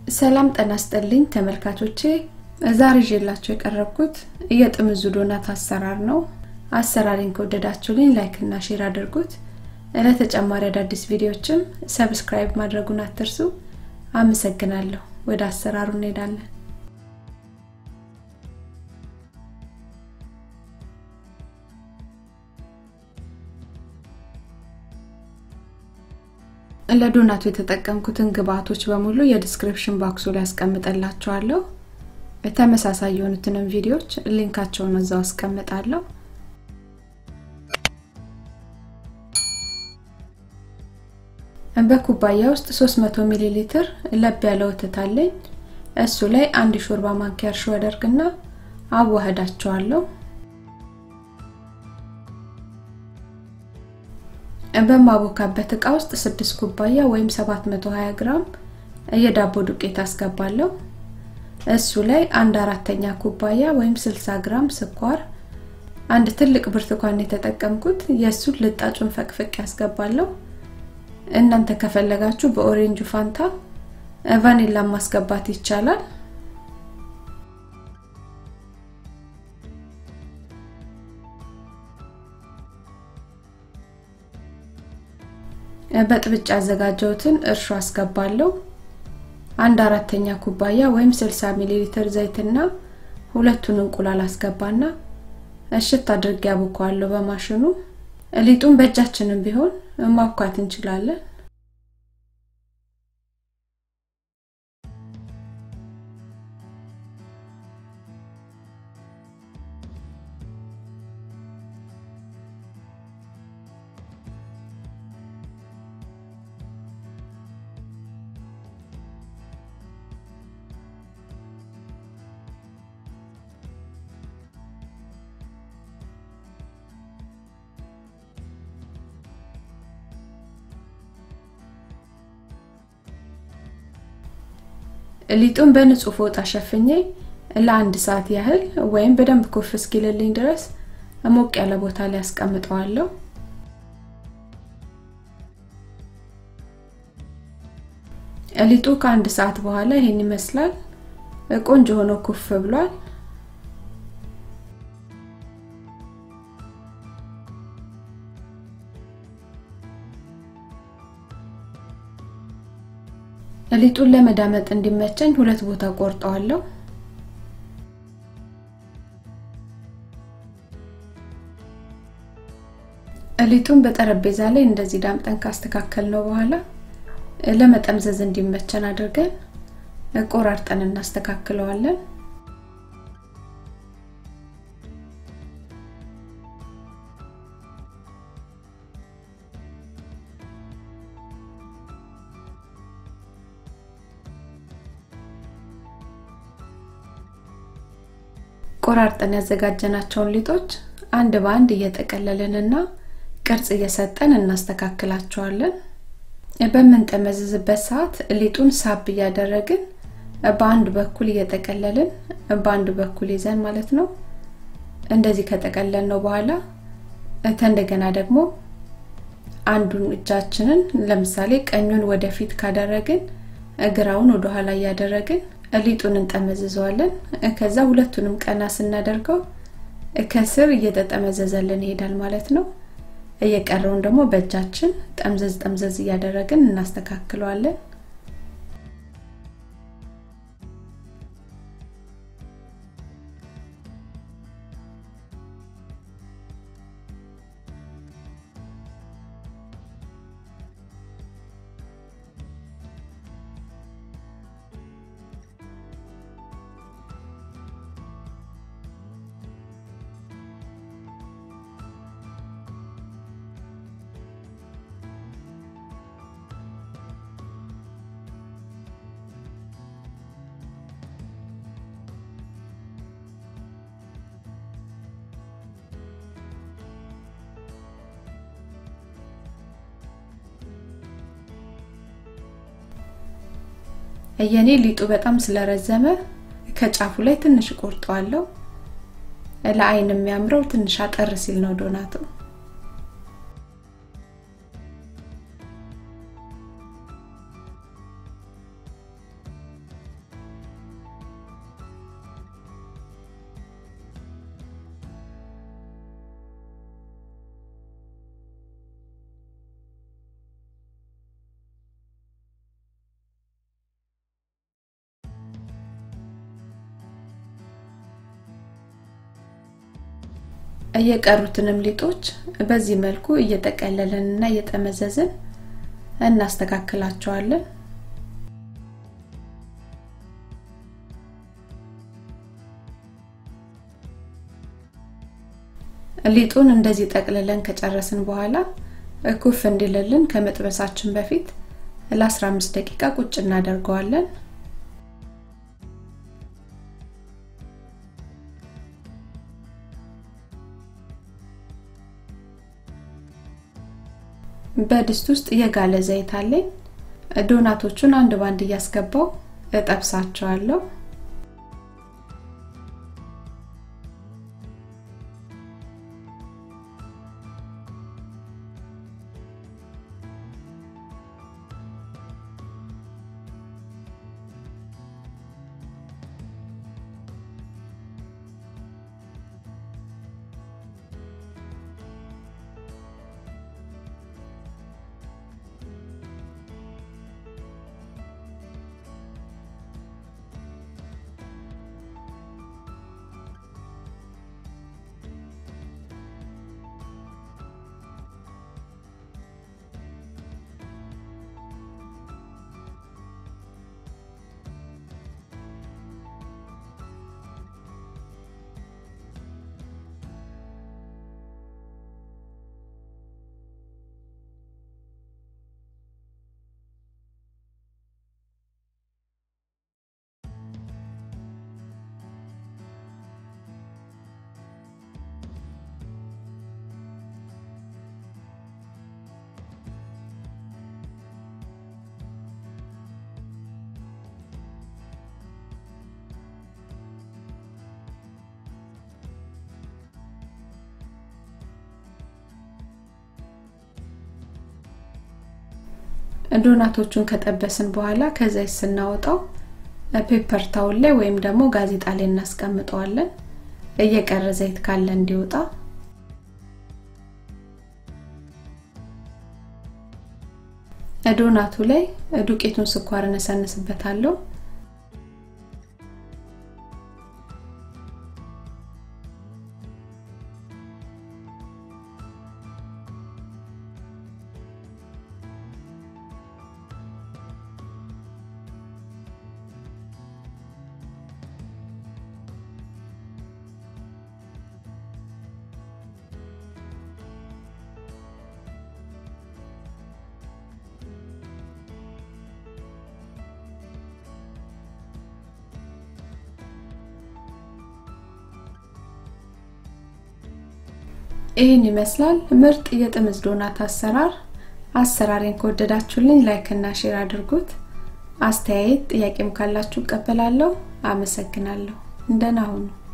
ሰላም ጤና ይስጥልኝ ተመልካቾቼ ዛሬ ይዤላችሁ የቀረብኩት የጥምዙ ዶናት አሰራር ነው አሰራሪን ከወደዳችሁልኝ ላይክ እና ሼር አድርጉት ለተጨማሪ አዳዲስ ቪዲዮዎችም ሰብስክራይብ ማድረጉን አትርሱ አመሰግናለሁ ወደ አሰራሩ እንሄዳለን ለዶናቱ የተጠቀምኩትን ግብአቶች በሙሉ የዲስክሪፕሽን ባክሱ ላይ አስቀምጠላችኋለሁ ተመሳሳይ የሆኑትንም ቪዲዮዎች ሊንካቸውን እዛው አስቀምጣለሁ በኩባያ ውስጥ 300 ሚሊ ሊትር ለብ ያለ ወተት አለኝ እሱ ላይ አንድ ሾርባ ማንኪያ እርሾ አደርግና አዋህዳቸዋለሁ በማቦካበት እቃ ውስጥ 6 ኩባያ ወይም 720 ግራም የዳቦ ዱቄት አስገባለሁ እሱ ላይ አንድ አራተኛ ኩባያ ወይም 60 ግራም ስኳር አንድ ትልቅ ብርቱካን የተጠቀምኩት የእሱን ልጣጩን ፈቅፍቅ ያስገባለሁ እናንተ ከፈለጋችሁ በኦሬንጁ ፋንታ ቫኒላ ማስገባት ይቻላል በጥብጭ ያዘጋጀሁትን እርሾ አስገባለሁ አንድ አራተኛ ኩባያ ወይም 60 ሚሊ ሊትር ዘይትና ሁለቱን እንቁላል አስገባና እሽት አድርጌ ያቦካዋለሁ በማሽኑ ሊጡን በእጃችንም ቢሆን ማብኳት እንችላለን ሊጡን በንጹህ ፎጣ ሸፍኜ ለአንድ ሰዓት ያህል ወይም በደንብ ኩፍ እስኪልልኝ ድረስ ሞቅ ያለ ቦታ ላይ አስቀምጠዋለሁ ሊጡ ከአንድ ሰዓት በኋላ ይሄን ይመስላል ቆንጆ ሆኖ ኩፍ ብሏል ሊጡን ለመዳመጥ እንዲመቸኝ ሁለት ቦታ ቆርጠዋለሁ ሊጡን በጠረጴዛ ላይ እንደዚህ ዳምጠን ካስተካከል ነው በኋላ ለመጠምዘዝ እንዲመቸን አድርገን ቆራርጠን እናስተካክለዋለን ቆራርጠን ያዘጋጀናቸውን ሊጦች አንድ በአንድ እየጠቀለልንና ቅርጽ እየሰጠን እናስተካክላቸዋለን በምንጠመዝዝበት ሰዓት ሊጡን ሳብ እያደረግን በአንድ በኩል እየጠቀለልን በአንድ በኩል ይዘን ማለት ነው እንደዚህ ከጠቀለል ነው በኋላ እንደገና ደግሞ አንዱን እጃችንን ለምሳሌ ቀኙን ወደፊት ካደረግን እግራውን ወደ ኋላ እያደረግን ሊጡን እንጠመዝዘዋለን ከዛ ሁለቱንም ቀና ስናደርገው ከስር እየተጠመዘዘልን ይሄዳል ማለት ነው እየቀረውን ደግሞ በእጃችን ጠምዘዝ ጠምዘዝ እያደረግን እናስተካክለዋለን የኔ ሊጡ በጣም ስለረዘመ ከጫፉ ላይ ትንሽ ቆርጠዋለሁ ለአይን የሚያምረው ትንሽ አጠር ሲል ነው ዶናቱ እየቀሩትንም ሊጦች በዚህ መልኩ እየጠቀለልን እና እየጠመዘዝን እናስተካክላቸዋለን። ሊጡን እንደዚህ ጠቅልለን ከጨረስን በኋላ ኩፍ እንዲልልን ከመጥበሳችን በፊት ለ15 ደቂቃ ቁጭ እናደርገዋለን። በድስት ውስጥ የጋለ ዘይት አለኝ። ዶናቶቹን አንድ ባንድ እያስገባው እጠብሳቸዋለሁ። ዶናቶቹን ከጠበስን በኋላ ከዘይት ስናወጣው ፔፐር ታውል ላይ ወይም ደግሞ ጋዜጣ ላይ እናስቀምጠዋለን። እየቀረ ዘይት ካለ እንዲወጣ። ዶናቱ ላይ ዱቄቱን ስኳር እነሰንስበታለሁ። ይህን ይመስላል ምርጥ የጥምዝ ዶናት አሰራር። አሰራሬን ከወደዳችሁልኝ ላይክ እና ሼር አድርጉት። አስተያየት ጥያቄም ካላችሁ እቀበላለሁ። አመሰግናለሁ። እንደና ሁኑ።